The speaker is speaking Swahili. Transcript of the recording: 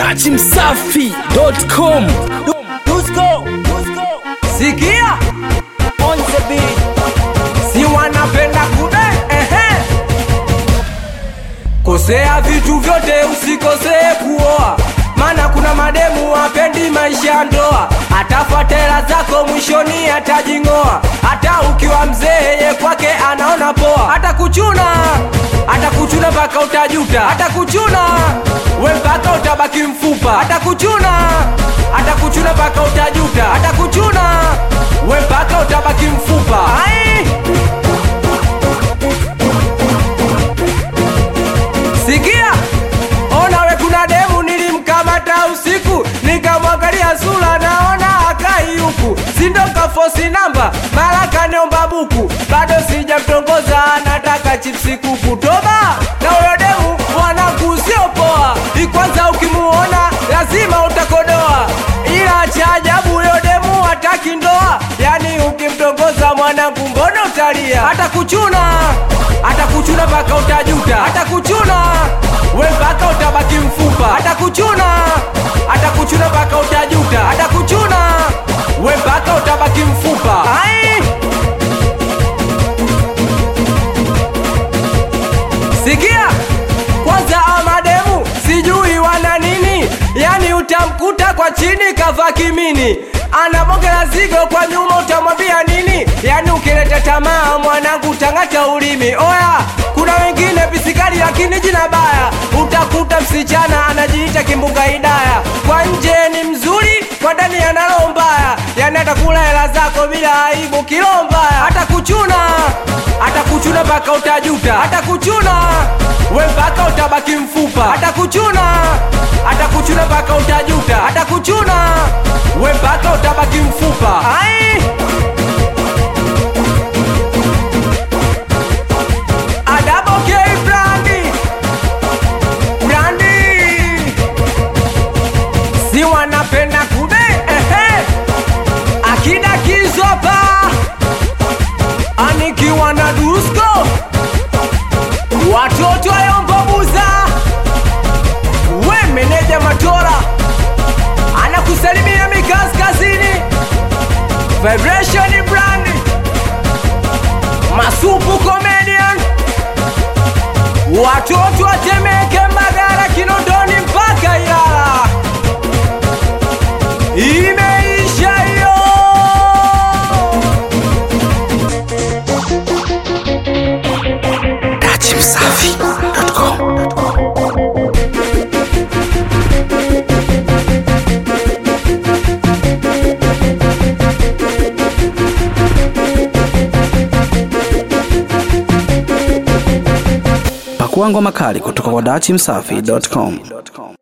dachimsafi.com Dusko, sikia on the beat, si wanapenda kude ehe, kosea vitu vyote usikosee kuoa, maana kuna mademu wapendi maisha ya ndoa, atafuata hela zako mwishoni atajing'oa, hata ukiwa mzee ye kwake anaona poa, atakuchuna atakuchuna mpaka utajuta, atakuchuna we mpaka utabaki mfupa, atakuchuna atakuchuna mpaka utajuta, atakuchuna we mpaka utabaki mfupa. Ai! Sikia, ona we, kuna demu nilimkamata usiku, nikamwangalia sura, naona akai huku, sindo kafosi namba, mara kaniomba buku, bado sijamtongoza, nataka chipsi kuku. Toba na huyo demu, mwanangu sio poa, ikwanza ukimuona lazima utakodoa, ila cha ajabu huyo demu hataki ndoa, yani ukimtongoza mwanangu, mbona utalia? Atakuchuna, atakuchuna mpaka utajuta, atakuchuna we mpaka utabaki mfupa, atakuchuna, atakuchuna mpaka utajuta, atakuchuna we mpaka utabaki mfupa. Ai! Sikia kwanza, amademu sijui wana nini, yani utamkuta kwa chini kavaa kimini, anabongela zigo kwa nyuma, utamwambia nini? Yani ukileta tamaa mwanangu, utang'ata ulimi. Oya, kuna wengine pisikali lakini jina baya, utakuta msichana anajiita kimbunga Hidaya, kwa nje ni mzuri, kwa ndani ana roho mbaya, yani atakula hela zako bila aibu, kilo mbaya, atakuchuna atakuchuna mpaka utajuta, atakuchuna we mpaka utabaki mfupa, atakuchuna atakuchuna mpaka utajuta, atakuchuna we mpaka utabaki mfupa. Ai! Adabo K Brandi Brandi si wanapenda kube ehe, akida kizopa anikiwa na Dusko, watoto ayombobuza, we meneja Matora anakusalimia mikaskazini, Vibration Brand, Masupu Comedian, watoto watemeke Mbagala, Kinondoni mpaka Ilala, imeisha hiyo. dachimsafi.com pakua ngoma kali kutoka kwa dachimsafi.com